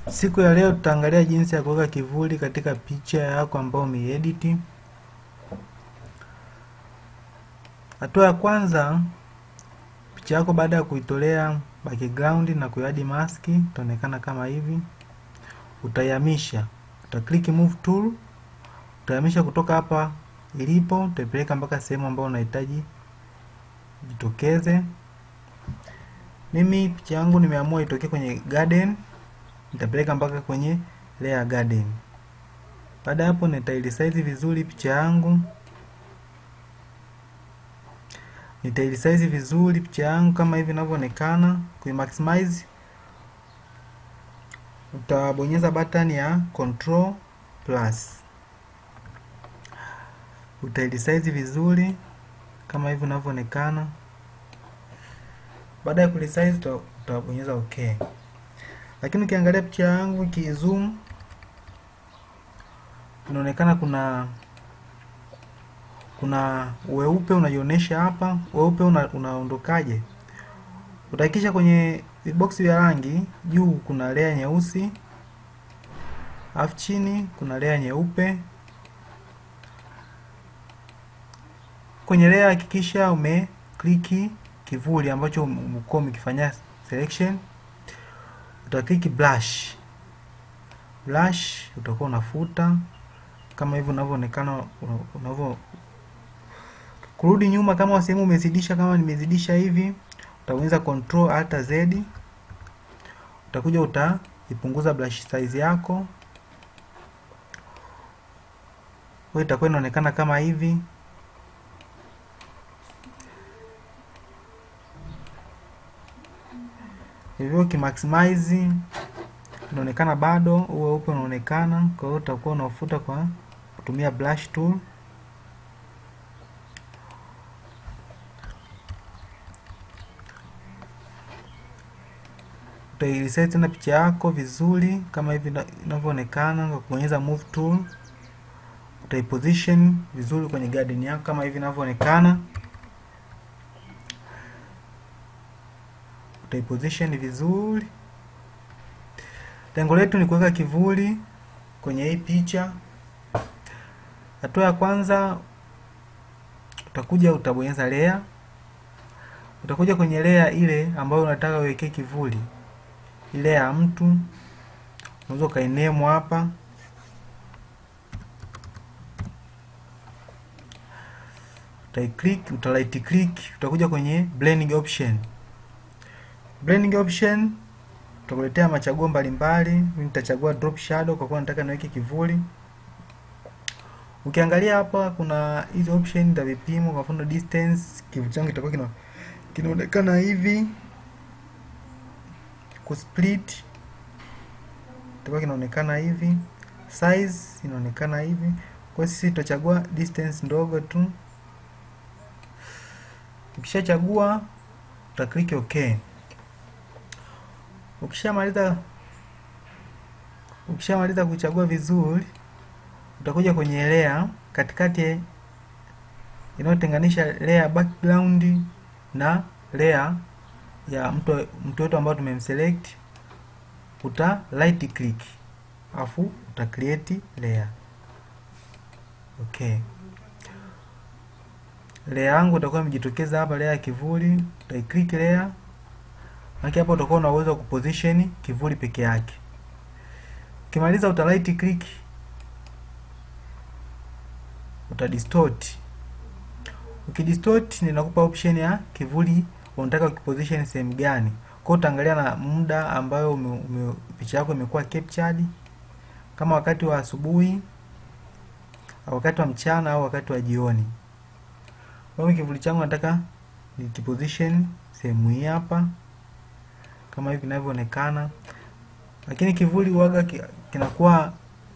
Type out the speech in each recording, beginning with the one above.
Siku ya leo tutaangalia jinsi ya kuweka kivuli katika picha yako ambayo umeiedit. Hatua ya kwanza, picha yako baada ya kuitolea background na kuiadi mask itaonekana kama hivi. Utaihamisha, uta click move tool, utahamisha kutoka hapa ilipo, utaipeleka mpaka sehemu ambayo unahitaji jitokeze. Mimi picha yangu nimeamua itokee kwenye garden nitapeleka mpaka kwenye layer garden. Baada ya hapo nitailisize vizuri picha yangu, nitailisize vizuri picha yangu kama hivi inavyoonekana. Kuimaximize utabonyeza button ya control plus, utailisize vizuri kama hivi inavyoonekana. Baada ya kulisize utabonyeza okay lakini ukiangalia picha yangu ikizoom, inaonekana kuna kuna weupe unajionyesha hapa. Weupe una, unaondokaje? Utahakikisha kwenye viboksi vya rangi, juu kuna layer nyeusi, alafu chini kuna layer nyeupe. Kwenye layer hakikisha ume kliki kivuli ambacho umekuwa umekifanyia selection utakiki brush brush, utakuwa unafuta kama hivyo unavyoonekana. Unavyo kurudi nyuma, kama sehemu umezidisha, kama nimezidisha hivi, utaweza control alt z, utakuja utaipunguza brush size yako, wewe itakuwa inaonekana kama hivi. hivyo ukimaximize inaonekana bado huo weupe unaonekana. Kwa hiyo utakuwa unafuta kwa kutumia brush tool. Utaireset tena picha yako vizuri kama hivi inavyoonekana kwa kubonyeza move tool. Utaiposition vizuri kwenye garden yako kama hivi inavyoonekana. Utaiposition vizuri. Lengo letu ni kuweka kivuli kwenye hii picha. Hatua ya kwanza, utakuja utabonyeza layer, utakuja kwenye layer ile ambayo unataka uwekee kivuli, ile ya mtu, unaweza ukainemo hapa, utaiclick, uta right click, utakuja kwenye blending option blending option utakuletea machaguo mbalimbali. Mimi nitachagua drop shadow kwa kuwa nataka niweke kivuli. Ukiangalia hapa kuna hizo option za vipimo, kwa mfano distance, kivuli changu kitakuwa kina kinaonekana hivi. Ku split kitakuwa kinaonekana hivi. Size inaonekana hivi. Kwa sisi tutachagua distance ndogo tu. Ukishachagua uta click okay. Ukishamaliza ukishamaliza kuchagua vizuri, utakuja kwenye layer katikati inayotenganisha layer background na layer ya mtu mtu wetu ambao tumemselect, uta right click afu uta create layer. Okay, layer yangu itakuwa imejitokeza hapa, layer ya kivuli. Uta click layer Maki hapo utakuwa una uwezo wa kuposition kivuli peke yake. Ukimaliza uta right click, uta distort. Ukidistort ninakupa option ya kivuli unataka ukiposition sehemu gani. Kwa hiyo utaangalia na muda ambayo ume, ume, picha yako imekuwa captured, kama wakati wa asubuhi au wakati wa mchana au wakati wa jioni. Kwa hiyo kivuli changu nataka nikiposition sehemu hii hapa kama hivi inavyoonekana, lakini kivuli huaga kinakuwa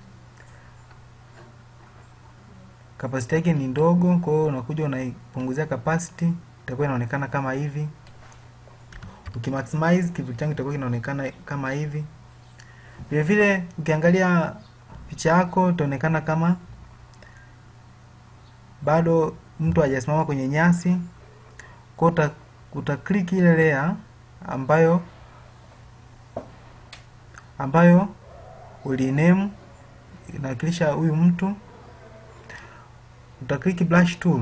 capacity yake ni ndogo. Kwa hiyo unakuja unaipunguzia capacity, itakuwa inaonekana kama hivi. Ukimaximize kivuli changu itakuwa kinaonekana kama hivi. Vile vile ukiangalia picha yako itaonekana kama bado mtu hajasimama kwenye nyasi. Kwa hiyo uta click ile layer ambayo ambayo uliname inawakilisha huyu mtu utaklik brush tool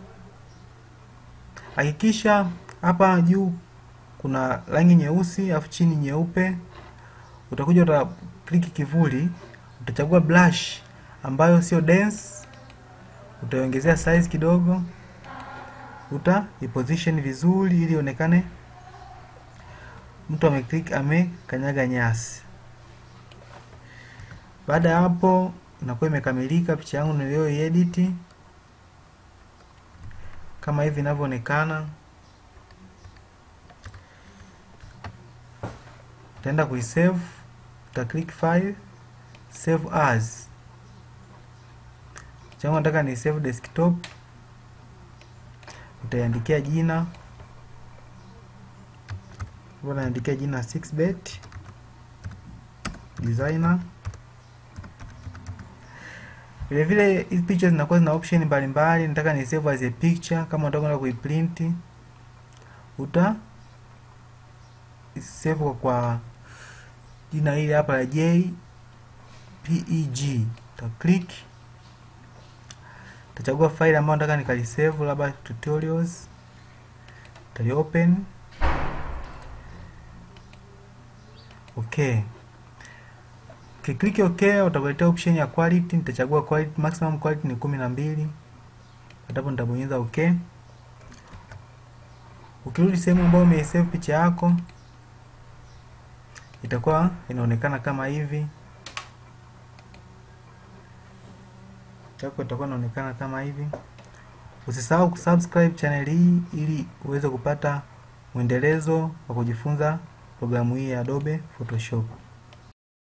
hakikisha hapa juu kuna rangi nyeusi afu chini nyeupe utakuja uta click kivuli utachagua brush ambayo sio dense utaiongezea size kidogo uta iposition vizuri ili ionekane mtu ameclick amekanyaga nyasi baada ya hapo inakuwa imekamilika picha yangu niliyoiedit kama hivi inavyoonekana utaenda kuisave uta click file save as changu nataka ni save desktop utaiandikia jina hapo naandikia jina 6bet designer vile vile hizi picha zinakuwa zina option mbalimbali nataka ni save as a picture kama unataka kwenda kuiprint uta save kwa, kwa jina hili hapa la JPEG uta click utachagua file ambayo nataka nikalisave labda tutorials utali open okay ukiklik okay utakuletea option ya quality nitachagua quality maximum quality ni kumi na mbili hapo nitabonyeza okay ukirudi sehemu ambayo umeisave picha yako itakuwa inaonekana kama hivi yako itakuwa inaonekana kama hivi usisahau kusubscribe channel hii ili uweze kupata mwendelezo wa kujifunza programu hii ya Adobe Photoshop